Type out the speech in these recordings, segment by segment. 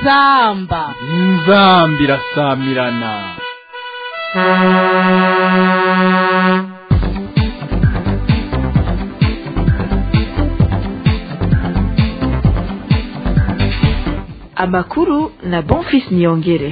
inzamba inzamba irasamirana amakuru na bonfis niyongere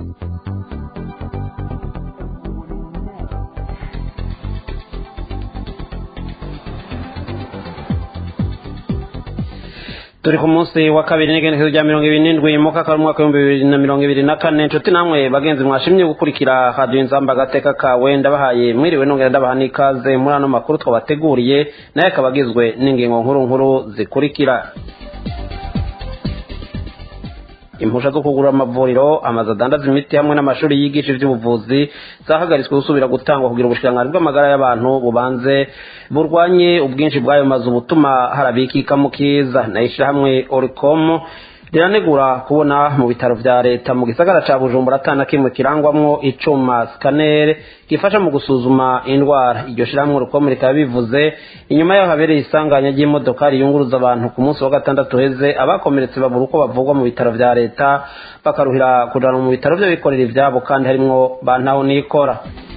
turi ku munsi wa kabiri n'igenekezo rya mirongo ibiri n'indwi mu mwaka w'umwaka w'ibihumbi bibiri na mirongo ibiri na kane inshuti namwe bagenzi mwashimye gukurikira radiyo inzamba agateka kawe ndabahaye mwiriwe nongera ndabaha n'ikaze muri ano makuru twabateguriye nayo akaba agizwe n'ingingo nkuru nkuru zikurikira impusha zo kugura amavuriro amazu adandaza imiti hamwe n'amashuri yigisha iby'ubuvuzi zahagaritswe gusubira gutangwa kugira ubushikiranganji bw'amagara y'abantu bubanze burwanye ubwinshi bw'ayo mazu butuma harabikika mu kiza nayo ishyirahamwe orikomu riranegura kubona mu bitaro vya leta mu gisagara ca bujumbura atana kimwe kirangwamwo icuma scanner gifasha mu gusuzuma indwara iryo shirahamwe rukomo rikaba bivuze inyuma yaho habereye isanganya ry'imodoka riyunguruza abantu ku munsi wa gatandatu heze abakomeretse babura uko bavugwa mu bitaro vya leta bakaruhira kujana mu bitaro vy'abikorera ivyabo kandi harimwo bantaho nikora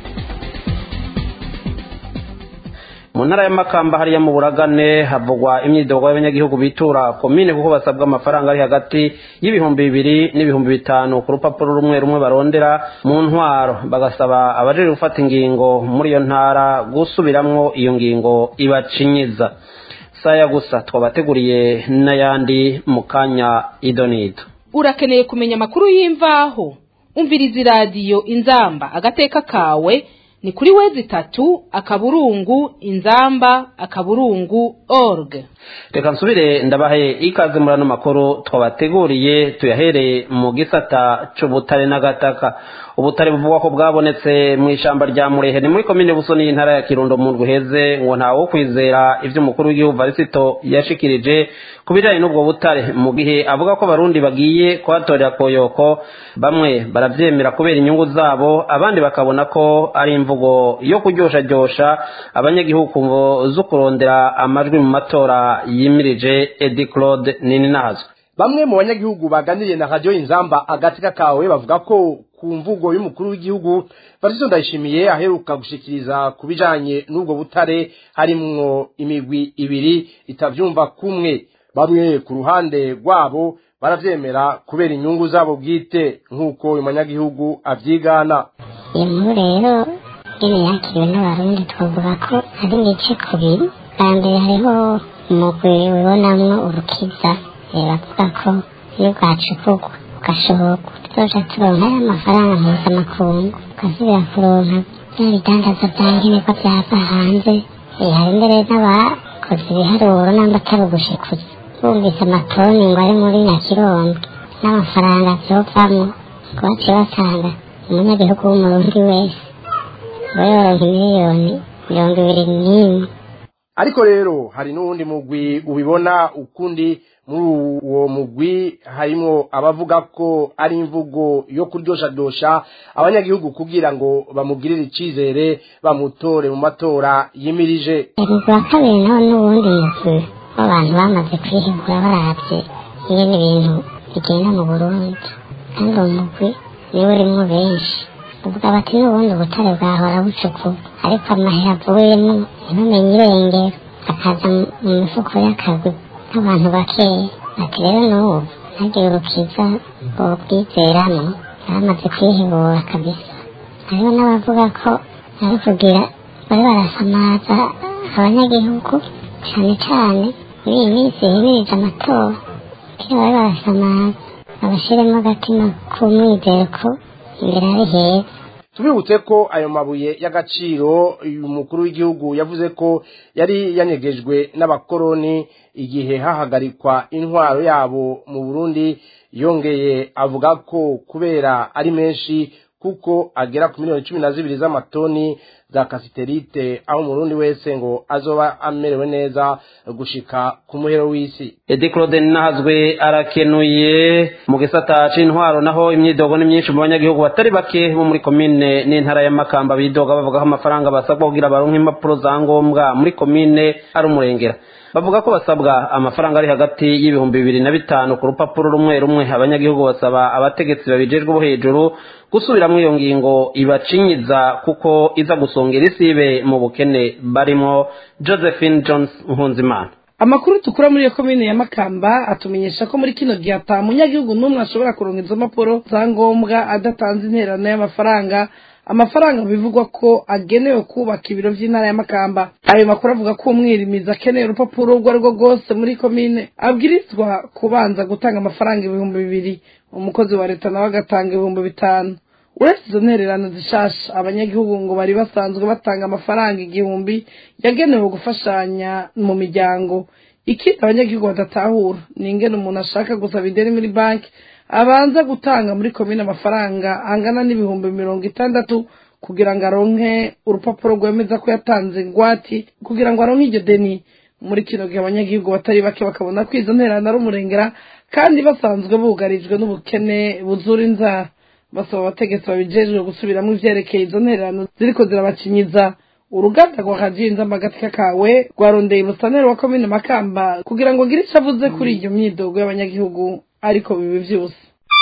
mu ntara y'amakamba hariya mu buragane havugwa imyidogo y'abanyagihugu bitura komine kuko basabwa amafaranga ari hagati y'ibihumbi bibiri n'ibihumbi bitanu ku rupapuro rumwe rumwe barondera mu ntwaro bagasaba abajejwe gufata ingingo muri iyo ntara gusubiramwo iyo ngingo ibacinyiza saya gusa twabateguriye n'ayandi mu kanya idonido urakeneye kumenya amakuru y'imvaho umviriza iradiyo inzamba agateka kawe ni kuri wezi itatu akaburungu inzamba akaburungu org reka nsubire ndabahe ikaze muri ano makuru twabateguriye tuyahereye mu gisata c'ubutare n'agataka ubutare buvugwa ko bwabonetse mu ishamba rya murehe ni muri komine busoni y'intara ya kirundo mu ndwi heze ngo ntawe wo kwizera ivyo umukuru w'igihugu varisito yashikirije ku bijanye n'ubwo butare mu gihe avuga ko abarundi bagiye kuhatorera koyoko bamwe baravyemera kubera inyungu zabo abandi bakabona ko ari imvugo yo kuryoshajyosha abanyagihugu ngo zo kurondera amajwi mu matora yimirije edi claude nini nazwe bamwe mu banyagihugu baganiriye na radiyo inzamba agatika kawe bavuga ko ku mvugo y'umukuru w'igihugu Varisito Ndayishimiye aheruka gushikiriza ku bijanye n'ubwo butare harimwo imigwi ibiri itavyumva kumwe bamwe ku ruhande rwabo baravyemera kubera inyungu zabo bwite nk'uko uyu munyagihugu avyigana iyo nkuru rero nyine yakiriwe n'abarundi twavuga ko ari ibice kubiri bwa mbere hariho umugwi wibonamwo urukiza bavuga ko iyo bwacukurwa ugashoborwa tuzoja turonka y'amafaranga mpuzamakungu ugasubira kuronka bya bidandaza bya nkenerwa byava hanze hari mbere n'abakoze ibiharuro namba atari ugushikuza bumvise amatoni ngo ari muri nyakirondo n'amafaranga vyovamwo ngo baciye basanga umunyagihugu w'umurundi wese ngo yoronka miliyoni mirongo ibiri n'imwe ariko rero hari n'uwundi mugwi ubibona ukundi muri uwo mugwi harimo abavuga ko ari imvugo yo kuryoshadosha abanyagihugu kugira ngo bamugirire icizere bamutore mu matora yimirije umugwi wa kabiri nawo n'uwundi mugwi w'abantu bamaze kwihigura baravye ingene ibintu bigenda mu burundi kandi uwo mugwi niwe urimwo benshi uvuga bati n'ubundi ubutare bwahora bucukura ariko amahera avuyemo ntibamenye irengero akaza mu mifuko y'akagwi n'abantu bakeya ati rero n'ubu ntagire urukiza bobwizeramo bamaze kwihebura kabisa hariho n'abavuga ko ari kugira bari barasamaza abanyagihugu cyane cyane muri iyi minsi himirije amatora kera bari barasamaza babashiremo agatima k'umwizero ko imbere ari heza tubibutse ko ayo mabuye y'agaciro uyu mukuru w'igihugu yavuze ko yari yanyegejwe n'abakoroni igihe hahagarikwa intwaro yabo mu burundi yongeye avuga ko kubera ari menshi kuko agera ku miliyoni cumi na zibiri z'amatoni za kasiterite aho umurundi wese ngo azoba amerewe neza gushika ku muhero w'isi edi claude nahazwe arakenuye mu gisata c'intwaro naho imyidogo ni myinshi mu banyagihugu batari bake bo muri komine n'intara ya makamba bidoga bavuga ko amafaranga basabwa kugira baronke impapuro za ngombwa muri komine ari umurengera bavuga ko basabwa amafaranga ari hagati y'ibihumbi bibiri na bitanu ku rupapuro rumwe rumwe abanyagihugu basaba abategetsi babijejwe bo hejuru gusubiramwo iyo ngingo ibacinyiza kuko iza gusongera isibe mu bukene barimo josephine jones nkunzimana amakuru dukura muri iyo komine ya makamba atumenyesha ko muri kino gihe ata munyagihugu n'umwe ashobora kuronka izo mpapuro za ngombwa adatanze intererano y'amafaranga amafaranga bivugwa ko agenewe kubaka ibiro by'intara ya makamba ayo makuru avuga ko umwirimizi akeneye urupapuro urwo ari rwo rwose muri komine abwirizwa kubanza gutanga amafaranga ibihumbi bibiri umukozi wa leta nawe agatanga ibihumbi bitanu uretse izo ntererano zishasha abanyagihugu ngo bari basanzwe batanga amafaranga igihumbi yagenewe gufashanya mu miryango ikindi abanyagihugu badatahura ni ingene umuntu ashaka gusaba ideni muri banki abanza gutanga muri komine amafaranga angana n'ibihumbi mirongo itandatu kugira ngo aronke urupapuro rwemeza ko yatanze ingwati kugira ngo aronke iryo deni muri kino gihe abanyagihugu batari bake bakabona ko izo ntererano ari umurengera kandi basanzwe bugarijwe n'ubukene buzura inzara basaba abategetsi babijejwe gusubiramo ivyerekeye izo ntererano ziriko zirabakinyiza uruganda rwa kajinza amagatika kawe rwarondeye umusaneri wa komine makamba kugira ngo ngire ico avuze kuri iyo myidogo y'abanyagihugu ariko bibi vyose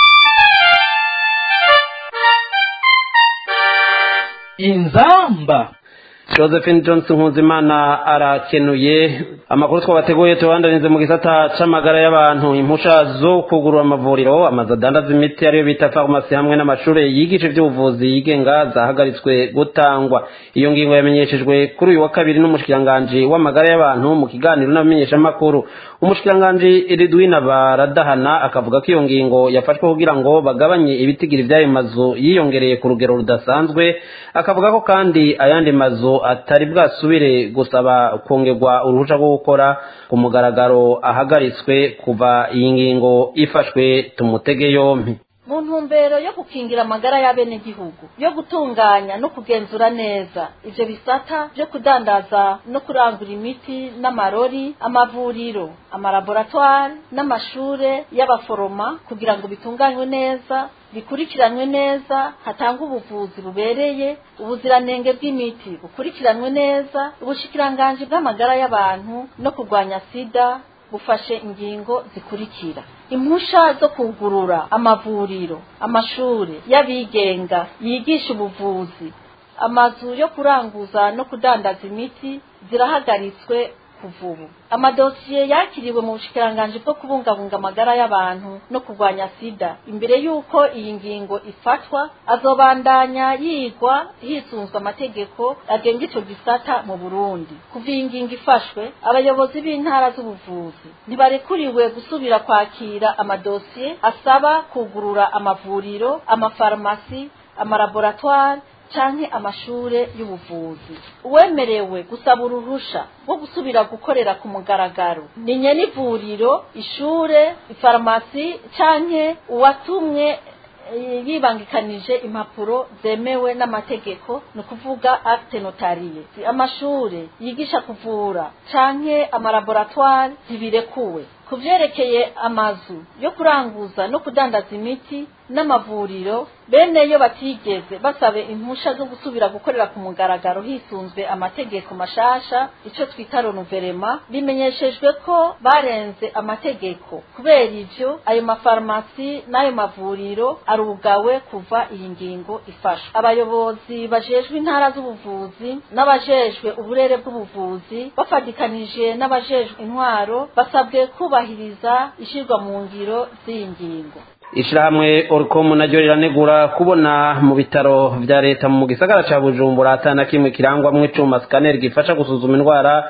inzamba josephine johnson nkuzimana arakenuye amakuru twabateguye tubandanize mu gisata c'amagara y'abantu impusha zo kugurura amavuriro amazu adandaza imiti ariyo bita farumasi hamwe n'amashuri yigisha ivy'ubuvuzi yigenga zahagaritswe gutangwa iyo ngingo yamenyeshejwe kuri uyu wa kabiri n'umushikiranganji w'amagara y'abantu mu kiganiro n'abamenyeshamakuru umushikiranganji ridwina baradahana akavuga ko iyo ngingo yafashwe kugira ngo bagabanye ibitigiri vy'ayo mazu yiyongereye ku rugero rudasanzwe akavuga ko kandi ayandi mazu atari bwasubire gusaba kongerwa uruhushya rwo gukora ku mugaragaro ahagaritswe kuva iyi ngingo ifashwe tumutege yompi mu ntumbero yo gukingira amagara y'abenegihugu yo gutunganya no kugenzura neza ivyo bisata vyo kudandaza no kurangura imiti n'amarori amavuriro amalaboratwari n'amashure y'abaforoma kugira ngo bitunganywe neza bikurikiranwe neza hatangwa ubuvuzi bubereye ubuziranenge bw'imiti bukurikiranwe neza ubushikiranganji bw'amagara y'abantu no kurwanya sida bufashe ingingo zikurikira impusha zo kugurura amavuriro amashure y'abigenga yigisha ubuvuzi amazu yo kuranguza no kudandaza imiti zirahagaritswe kuva ubu amadosiye yakiriwe mu bushikiranganji bwo kubungabunga amagara y'abantu no kurwanya sida imbere y'uko iyi ngingo ifatwa azobandanya yigwa hisunzwe amategeko agenga ico gisata mu burundi kuva iyi ngingo ifashwe abayobozi b'intara z'ubuvuzi ntibarekuriwe gusubira kwakira amadosiye asaba kugurura amavuriro amafarumasi amalaboratwari canke amashure y'ubuvuzi uwemerewe gusaba uruhusha rwo gusubira gukorera ku mugaragaro ni nyenivuriro ishure ifarumasi canke uwatumwe yibangikanije impapuro zemewe n'amategeko ni ukuvuga acte notariye amashure yigisha kuvura canke amalaboratwari ntibirekuwe ku vyerekeye amazu yo kuranguza no kudandaza imiti n'amavuriro bene yo batigeze basabe impusha zo gusubira gukorera ku mugaragaro hisunzwe amategeko mashasha ico twita renouvellement bimenyeshejwe ko barenze amategeko kubera ivyo ayo mafarumasi n'ayo mavuriro arugawe kuva iyi ngingo ifashwe abayobozi bajejwe intara z'ubuvuzi n'abajejwe uburere bw'ubuvuzi bafatikanije n'abajejwe intwaro basabwe kubahiriza ishirwa mu ngiro z'iyi ngingo ishirahamwe orcom naryo riranegura kubona mu bitaro vya leta mu gisagara ca bujumbura atana kimwe kirangwamwo icuma scanner gifasha gusuzuma indwara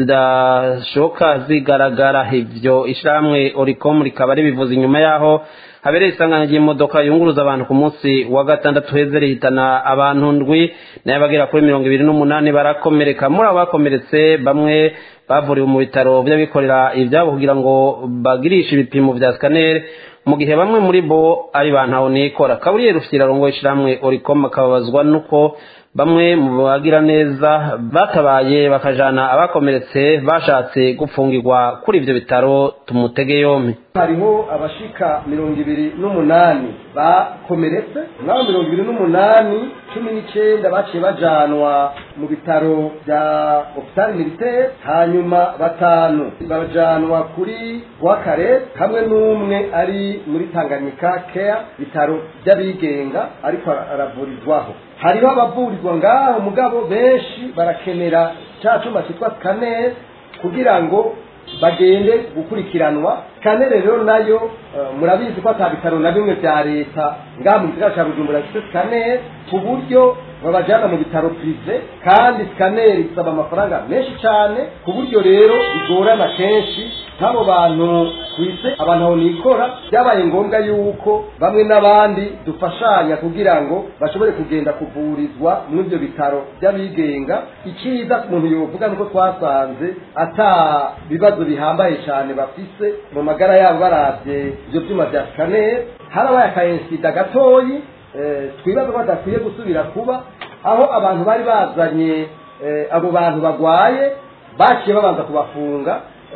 zidashoka zigaragara ivyo ishirahamwe oricom rikaba ribivuza inyuma yaho habereye isanganya ry'imodoka yunguruza abantu ku munsi wa gatandatu heze rihitana abantu ndwi nayo bagera kuri mirongo ibiri n'umunani barakomereka muri abo bakomeretse bamwe bavuriwe mu bitaro vy'abikorera ivyabo kugira ngo bagirishe ibipimo vya scanner mu gihe bamwe muri bo ari ba ntaho nikora kaburiye rufite irarongo ishiramwe oricom akababazwa nuko bamwe mu bagira neza batabaye bakajana abakomeretse bashatse gupfungirwa kuri ivyo bitaro tumutege yompi hariho abashika mirongo ibiri n'umunani bakomeretse n'abo mirongo ibiri n'umunani cumi n'icenda baciye bajanwa mu bitaro bya hopitali militaire hanyuma batanu bajanwa kuri rwakare hamwe n'umwe ari muri tanganyika care bitaro by'abigenga ariko aravurizwaho hariho abavurirwa ngaho mugabo benshi barakenera ca cuma citwa scanner kugira ngo bagende gukurikiranwa scanner rero nayo uh, murabizi ko ata bitaro na bimwe vya leta ngaha mu gisagara ca bujumbura gifite scanner ku buryo babajana mu bitaro prive kandi scanner isaba amafaranga menshi cyane ku buryo rero bigorana kenshi nk'abo bantu kwise abantu aho nikora byabaye ngombwa yuko bamwe n'abandi dufashanya kugira ngo bashobore kugenda kuvurizwa muri ibyo bitaro by'abigenga icyiza umuntu yovuga nuko twasanze ata bibazo bihambaye cyane bafise mu magara yabo barabye ibyo byuma bya scanner harabaye akayensida gatoyi twibaza ko badakwiye gusubira kuba aho abantu bari bazanye abo bantu bagwaye baciye babanza kubafunga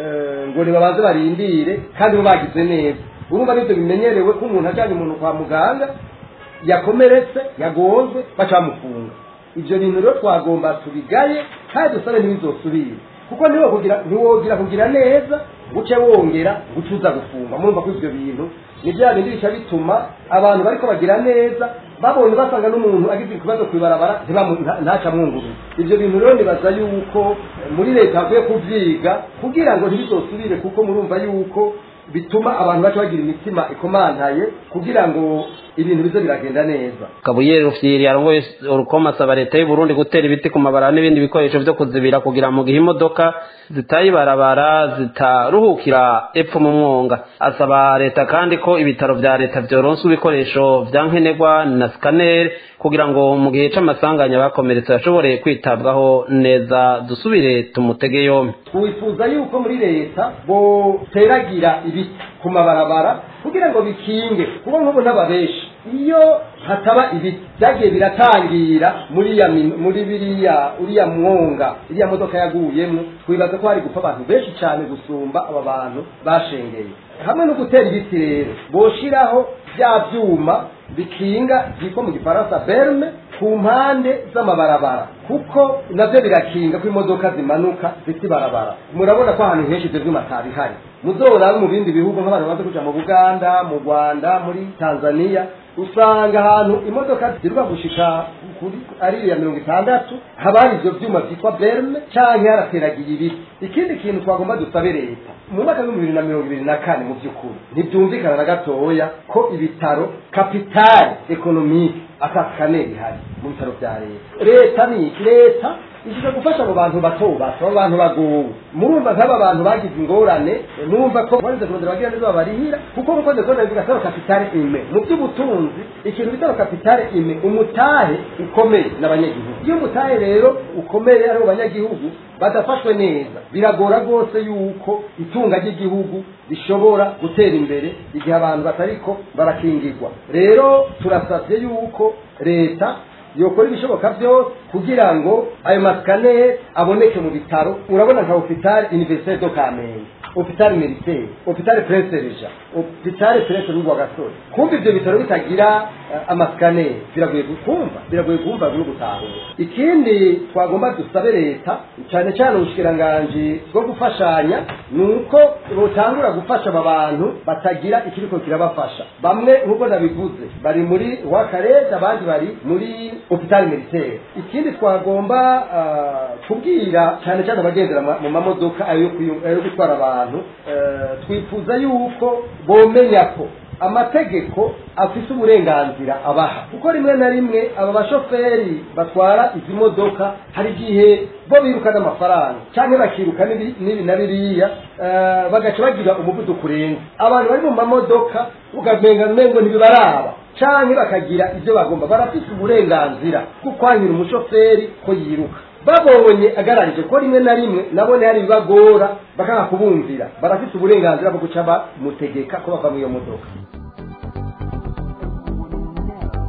ngo nibabanze barindire kandi bo bagize neza urumva nibyo bimenyerewe ko umuntu ajyanye umuntu kwa muganga yakomeretse yagonzwe baca bamufunga ibyo bintu rero twagomba tubigaye kandi dusabe ntibizosubire kuko ntiwogira kugira neza guce wongera guca uza gufunga murumva ko ibyo bintu ni bya bindi bica bituma abantu bariko bagira neza babonye basanga n'umuntu agize ikibazo kwibarabara ntaca mwunguruza ibyo bintu rero nibaza yuko muri leta hakwiye kuvyiga kugira ngo ntibizosubire kuko murumva yuko bituma abantu baca bagira imitima ikomantaye kugira ngo ibintu bize biragenda neza kabuyeri rufyiri arongoye urukoma asaba leta y'u Burundi gutera ibiti ku mabara n'ibindi bikoresho vyo kuzibira kugira mu gihe imodoka zitayibarabara zitaruhukira epfo mu mwonga asaba leta kandi ko ibitaro vya leta vyoronswa ibikoresho vya nkenerwa na scanner kugira ngo mu gihe c'amasanganya bakomeretse bashobore kwitabwaho neza dusubire tumutege yompi twifuza yuko muri leta boteragira ibiti ku mabarabara kugira ngo bikinge kuko nk'ubu n'ababeshi iyo hataba ibiti byagiye biratangira muri ya muri biriya uriya mwonga iriya modoka yaguyemo twibaza ko hari gupfa abantu benshi cyane gusumba aba bantu bashengeye hamwe no gutera ibiti rero boshiraho bya byuma bikinga byitwa mu gifaransa berme ku mpande z'amabarabara kuko nabyo birakinga ko imodoka zimanuka zifite ibarabara murabona ko ahantu henshi ibyo byuma atabihari muzora mu bindi bihugu nk'abantu bamaze kuja mu buganda mu rwanda muri tanzania usanga ahantu imodoka ziruka gushika kuri ariya mirongo itandatu haba hari ivyo vyuma vyitwa berme canke harateragiye ibiti ikindi kintu twagomba dusabe leta mu mwaka w'ibihumbi bibiri na mirongo ibiri na kane mu vy'ukuri ntivyumvikana na gatoya ko ibitaro kapitali ekonomike atasikane bihari mu bitaro vya leta leta ni iki leta ishije gufasha abo bantu bato bato abo bantu bagowe murumva nk'aba bantu bagize ingorane murumva ko barize kurondera bagira neza babarihira kuko mukoze kubona bivuga saro kapitale ime mu by'ubutunzi ikintu bita kapitale ime umutahe ukomeye n'abanyagihugu iyo umutahe rero ukomeye ari abanyagihugu badafashwe neza biragora rwose yuko itunga ry'igihugu rishobora gutera imbere igihe abantu batariko barakingirwa rero turasabye yuko leta yokora ibishoboka byose kugira ngo ayo masikaneri aboneke mu bitaro urabona nka hopitali univerisite do kamenge hopitali militaire hopitali prince reja hopitali prince rugwa gasore kumva ibyo bitaro bitagira uh, amasikaneri biragoye kumva biragoye kumva no gutahura ikindi twagomba dusabe leta cyane cyane ubushikiranganji bwo gufashanya ni uko butangura gufasha aba bantu batagira ikiriko kirabafasha bamwe nk'uko nabivuze bari muri wakarete abandi bari muri hopitali militaire ikindi twagomba uh, kubwira cyane cyane abagendera mu mamodoka ayo gutwara abantu uh, twifuza yuko bomenya ko amategeko afite uburenganzira abaha kuko rimwe na rimwe aba bashoferi batwara izi modoka hari igihe bo birukana amafaranga cyangwa bakiruka n'ibi na biriya bagaca bagira umuvuduko urenze abantu bari mu mamodoka ukamenga ngo ntibibaraba cyangwa bakagira ibyo bagomba barafite uburenganzira bwo kwanyura umushoferi ko yiruka babonye agararije ko rimwe na rimwe nabone hari ibibagora bakanga kubumvira barafite uburenganzira bwo guca bamutegeka ko bava mu iyo modoka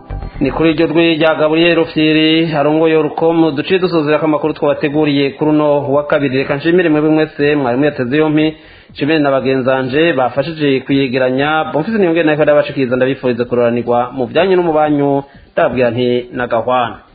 ni kuri iryo rwi rya gaburiyeri rufyiri harongoye urukomu duciye dusuzira ko amakuru twabateguriye kuri uno wa kabiri reka nshimire mwebwe mwese mwari muyateze yompi nshimire na bagenzanje bafashije kuyegeranya bomfise niyongere nayo ndabashikiriza ndabifuriza kuroranirwa mu byanyu no mu banyu ndababwira nti nagahwana